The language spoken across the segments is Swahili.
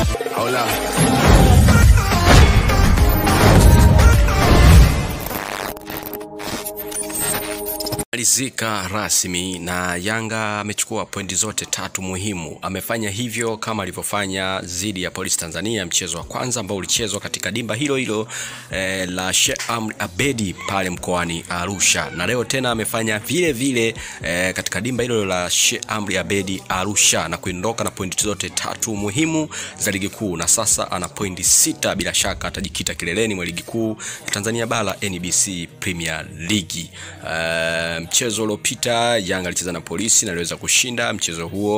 Hola. malizika rasmi na Yanga amechukua pointi zote tatu muhimu. Amefanya hivyo kama alivyofanya dhidi ya Polisi Tanzania, mchezo wa kwanza ambao ulichezwa katika dimba hilo hilo eh, la Sheikh Amri Abedi pale mkoani Arusha, na leo tena amefanya vile vile eh, katika dimba hilo la Sheikh Amri Abedi Arusha na kuondoka na pointi zote tatu muhimu za ligi kuu, na sasa ana pointi sita. Bila shaka atajikita kileleni mwa ligi kuu Tanzania bara NBC Premier League. Uh, mchezo uliopita Yanga alicheza na Polisi na aliweza kushinda mchezo huo,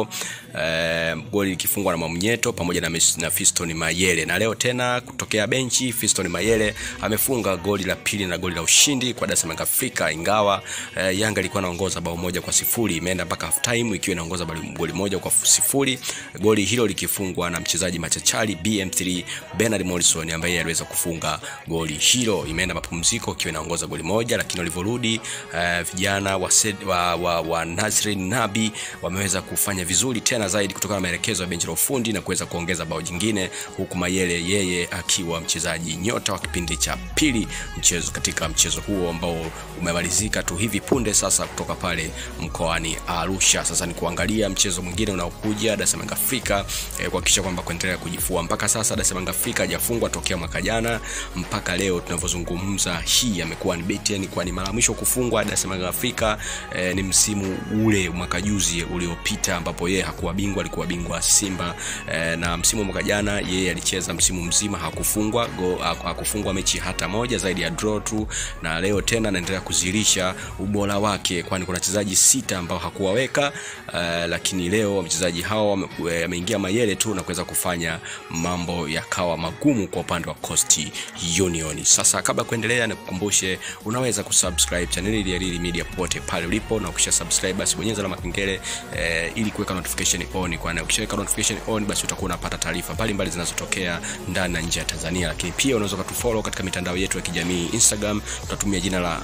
uh, goli likifungwa na Mwamnyeto pamoja na, na Fiston Mayele, na leo tena kutokea benchi Fiston Mayele amefunga goli la pili na goli la ushindi kwa Dar es Salaam Afrika, ingawa uh, Yanga ilikuwa inaongoza bao moja kwa sifuri, imeenda mpaka half time ikiwa inaongoza goli moja kwa sifuri, goli hilo likifungwa na mchezaji machachari BM3 Bernard Morrison ambaye aliweza kufunga goli hilo. Imeenda mapumziko ikiwa inaongoza goli moja, lakini walivyorudi uh, vijana wa, wa, wa, wa Nasrin Nabi wameweza kufanya vizuri tena zaidi kutokana na maelekezo ya benchi la ufundi na kuweza kuongeza bao jingine, huku Mayele yeye akiwa mchezaji nyota wa kipindi cha pili mchezo katika mchezo huo ambao umemalizika tu hivi punde sasa kutoka pale mkoani Arusha. Sasa ni kuangalia mchezo mwingine unaokuja Dar es Salaam Afrika eh, kuhakikisha kwamba kuendelea kujifua. Mpaka sasa Dar es Salaam Afrika hajafungwa tokea mwaka jana mpaka leo tunavyozungumza, hii amekuwa ni beti, yani kwa ni mara mwisho kufungwa Dar es Salaam Afrika eh, ni msimu ule mwaka juzi uliopita ambapo yeye hakuwa bingwa, alikuwa bingwa Simba eh, na msimu wa mwaka jana yeye alicheza msimu mzima hakufungwa go, hakufungwa mechi hata moja zaidi ya draw tu, na leo tena anaendelea kuzilisha ubora wake, kwani kuna wachezaji sita ambao hakuwaweka eh, lakini leo wachezaji hao wameingia Mayele tu na kuweza kufanya mambo yakawa magumu kwa upande wa Coast Union. Sasa kabla ya kuendelea, nikukumbushe unaweza kusubscribe channel ya Lili Media popote pale ulipo, na ukisha subscribe basi bonyeza alama kengele eh, ili kuweka notification on, kwani ukishaweka notification on basi utakuwa unapata taarifa mbalimbali zinazotokea ndani na nje ya Tanzania. Lakini pia unaweza kutufollow katika mitandao yetu ya kijamii Instagram, tutatumia jina la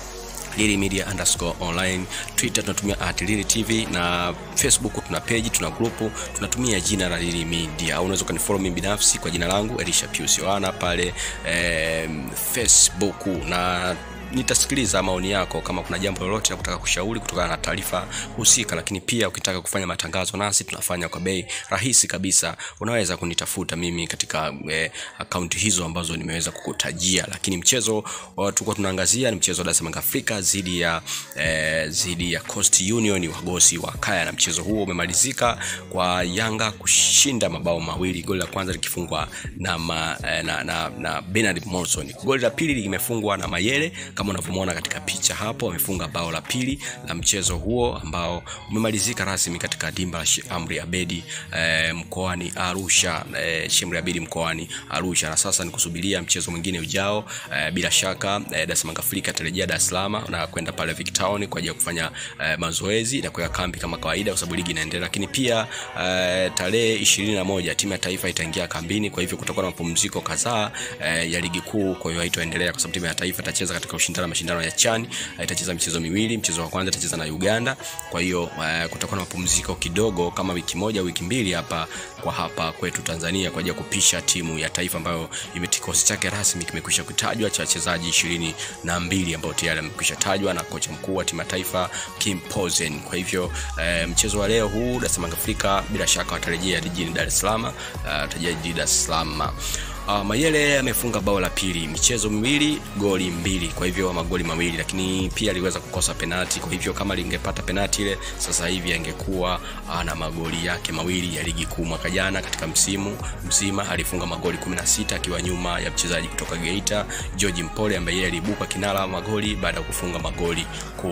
Lili Media underscore online. Twitter tunatumia at Lili TV na Facebook tuna page, tuna grupu tunatumia jina la Lili Media, au unaweza kunifollow mimi binafsi kwa jina langu Elisha Pius Yohana pale eh, Facebook na nitasikiliza maoni yako kama kuna jambo lolote la kutaka kushauri kutokana na taarifa husika, lakini pia ukitaka kufanya matangazo nasi tunafanya kwa bei rahisi kabisa. Unaweza kunitafuta mimi katika eh, akaunti hizo ambazo nimeweza kukutajia. Lakini mchezo tulikuwa tunaangazia ni mchezo wa Dar es Salaam Afrika dhidi ya eh, dhidi ya Coast Union wagosi wa Kaya, na mchezo huo umemalizika kwa Yanga kushinda mabao mawili, goli la kwanza likifungwa na, ma, eh, na, na, na Bernard Morrison, goli la pili limefungwa na Mayele kama unavyomwona katika picha hapo, amefunga bao la pili la mchezo huo ambao umemalizika rasmi katika dimba la Sheikh Amri Abedi e, mkoani Arusha e, Sheikh Amri Abedi mkoani Arusha, na sasa ni kusubiria mchezo mwingine ujao. E, bila shaka e, Dar es Salaam Afrika atarejea Dar es Salaam na kwenda pale Vic Town kwa ajili ya kufanya e, mazoezi na kuweka kambi kama kawaida, kwa sababu ligi inaendelea. Lakini pia e, tarehe ishirini na moja timu ya taifa itaingia kambini, kwa hivyo kutakuwa na mapumziko kadhaa e, ya ligi kuu, kwa hiyo haitoendelea kwa sababu timu ya taifa itacheza katika ushindani mashindano ya CHAN itacheza michezo miwili. Mchezo wa kwanza itacheza na Uganda, kwa hiyo uh, kutakuwa na mapumziko kidogo kama wiki moja wiki mbili hapa kwa hapa kwetu Tanzania kwa ajili ya kupisha timu ya taifa ambayo kikosi chake rasmi kimekwisha kutajwa cha wachezaji ishirini na mbili ambao tayari amekwisha tajwa na kocha mkuu wa timu ya taifa Kim Pozen. Kwa hivyo uh, mchezo wa leo huu Dar es Salaam Afrika bila shaka watarejea jijini Dar es Salaam, watarejea uh, jijini Dar es Salaam. Uh, Mayele amefunga bao la pili, michezo miwili, goli mbili, kwa hivyo magoli mawili, lakini pia aliweza kukosa penati. Kwa hivyo kama lingepata penati ile, sasa hivi angekuwa uh, na magoli yake mawili ya ligi kuu. Mwaka jana katika msimu mzima alifunga magoli 16 akiwa nyuma ya mchezaji kutoka Geita George Mpole ambaye yeye aliibuka kinara wa magoli baada ya kufunga magoli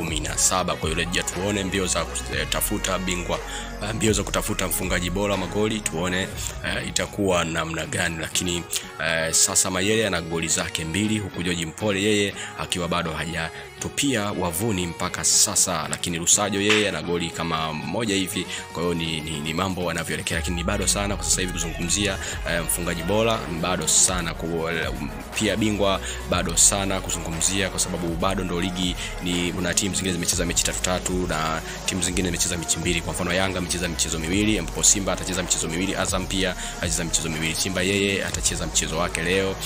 17. Kwa hiyo rejea tuone mbio za kutafuta bingwa, uh, mbio za kutafuta mfungaji bora magoli, tuone uh, itakuwa namna gani, lakini Uh, sasa Mayele ana goli zake mbili huku George Mpole yeye akiwa bado haja kutupia wavuni mpaka sasa, lakini Lusajo yeye ana goli kama moja hivi. Kwa hiyo ni, ni, ni mambo yanavyoelekea, lakini ni bado sana kwa sasa hivi kuzungumzia eh, mfungaji bora ni bado sana ku, pia bingwa bado sana kuzungumzia, kwa sababu bado ndo ligi ni kuna timu zingine zimecheza mechi tatu tatu na timu zingine zimecheza mechi mbili. Kwa mfano Yanga amecheza michezo miwili, ambapo Simba atacheza michezo miwili, Azam pia atacheza michezo miwili. Simba yeye atacheza mchezo wake leo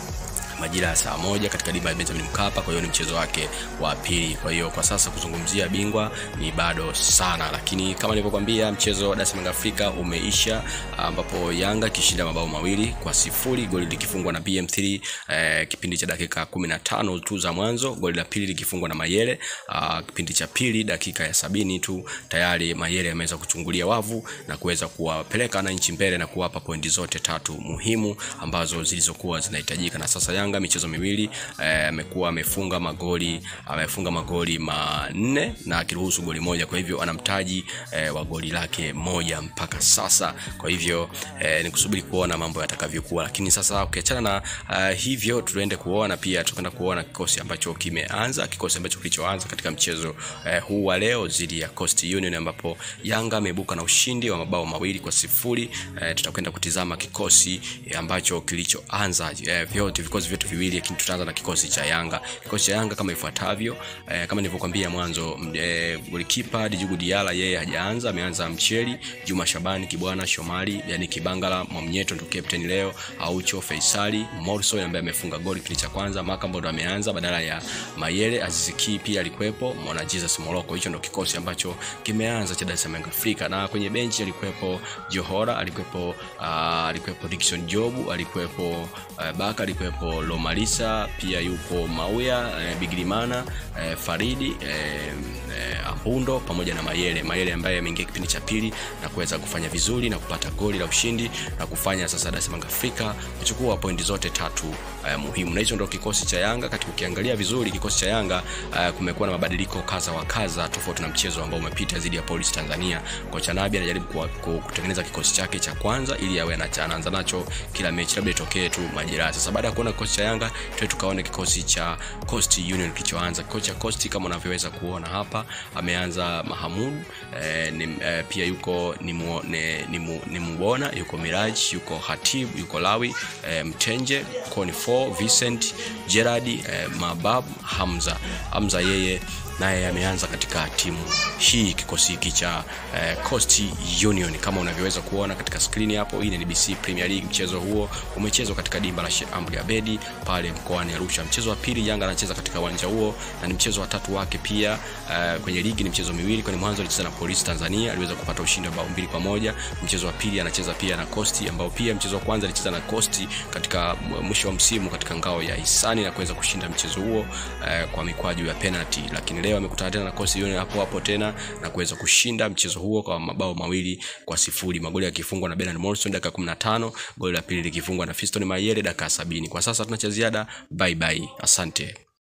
majira ya saa moja katika dimba ya Benjamin Mkapa. Kwa hiyo ni mchezo wake wa pili. Kwa hiyo kwa sasa kuzungumzia bingwa ni bado sana, lakini kama nilivyokuambia mchezo wa Dar es Salaam Afrika umeisha, ambapo Yanga kishinda mabao mawili kwa sifuri, goli likifungwa na BM3 eh, kipindi cha dakika 15 tu za mwanzo, goli la pili likifungwa na Mayele ah, kipindi cha pili dakika ya sabini tu tayari Mayele ameweza kuchungulia wavu na kuweza kuwapeleka wananchi mbele na kuwapa pointi zote tatu muhimu ambazo zilizokuwa zinahitajika na sasa Yanga michezo miwili amekuwa eh, amefunga magoli amefunga magoli manne na akiruhusu goli moja, kwa hivyo ana mtaji eh, wa goli lake moja mpaka sasa. Kwa hivyo eh, ni kusubiri kuona mambo yatakavyokuwa, lakini sasa ukiachana na uh, hivyo tuende kuona pia tutakwenda kuona kikosi ambacho kimeanza, kikosi ambacho kilichoanza katika mchezo eh, huu wa leo dhidi ya Coast Union ambapo Yanga ameibuka na ushindi wa mabao mawili kwa sifuri. Eh, tutakwenda kutizama kikosi eh, ambacho kilichoanza eh, vyote vikosi vyote viwili lakini tutaanza na kikosi cha Yanga. Kikosi cha Yanga kama ifuatavyo eh, kama nilivyokuambia mwanzo eh, golikipa Djigui Diarra yeye hajaanza, ameanza Mcheli, Juma Shabani, Kibwana Shomari, yani Kibangala, Mwamnyeto ndo captain leo, Aucho, Faisali, Morrison ambaye amefunga goli kipindi cha kwanza, Makambo ndo ameanza badala ya Mayele, Aziziki pia alikuwepo, Mwana Jesus Moroko. Hicho ndo kikosi ambacho kimeanza cha Dar es Salaam Afrika, na kwenye benchi alikuwepo Johora, alikuwepo uh, alikuwepo Dickson Jobu, alikuwepo uh, Baka, alikuwepo Lomalisa pia yupo Mauya eh, Bigirimana eh, Faridi eh, eh, Ambundo pamoja na Mayele. Mayele ambaye ameingia kipindi cha pili na kuweza kufanya vizuri na kupata goli la ushindi na kufanya sasa Dar es Salaam Afrika kuchukua pointi zote tatu eh, muhimu. Na hicho ndio kikosi cha Yanga. Katika ukiangalia vizuri kikosi cha Yanga eh, kumekuwa na mabadiliko kaza wa kaza tofauti na mchezo ambao umepita dhidi ya Police Tanzania. Kocha Nabi anajaribu kutengeneza kikosi chake cha kwanza ili awe anaanza nacho kila mechi, labda itokee tu majeraha. Sasa baada ya kuona kikosi cha Yanga tuwe tukaone kikosi cha Coast Union kilichoanza. Kikosi cha Coast kama unavyoweza kuona hapa, ameanza Mahamud eh, ni, eh, pia yuko ni, mu, ne, ni, mu, ni Mubona, yuko Miraj, yuko Hatib, yuko Lawi eh, Mtenje, Koni 4 Vincent, Gerard eh, Mabab, Hamza. Hamza yeye naye ameanza katika timu hii kikosi hiki cha eh, Coast Union kama unavyoweza kuona katika skrini hapo. Hii ni NBC Premier League. Mchezo huo umechezwa katika dimba la Sheikh Amri Abedi pale mkoani Arusha. Mchezo wa pili Yanga anacheza katika uwanja huo na ni mchezo wa tatu wake pia. Eh, kwenye ligi ni mchezo miwili, kwani mwanzo alicheza na Police Tanzania, aliweza kupata ushindi wa bao mbili kwa moja. Mchezo wa pili anacheza pia na Coast, ambao pia mchezo wa kwanza alicheza na Coast katika mwisho wa msimu katika ngao ya Hisani na kuweza kushinda mchezo huo eh, kwa mikwaju ya penalty, lakini leo amekutana tena na Coast Union hapo hapo tena na kuweza kushinda mchezo huo kwa mabao mawili kwa sifuri. Magoli yakifungwa na Bernard Morrison dakika 15, goli la pili likifungwa na Fiston Mayele dakika 70. Kwa sasa tuna cha ziada. Bye bye, asante.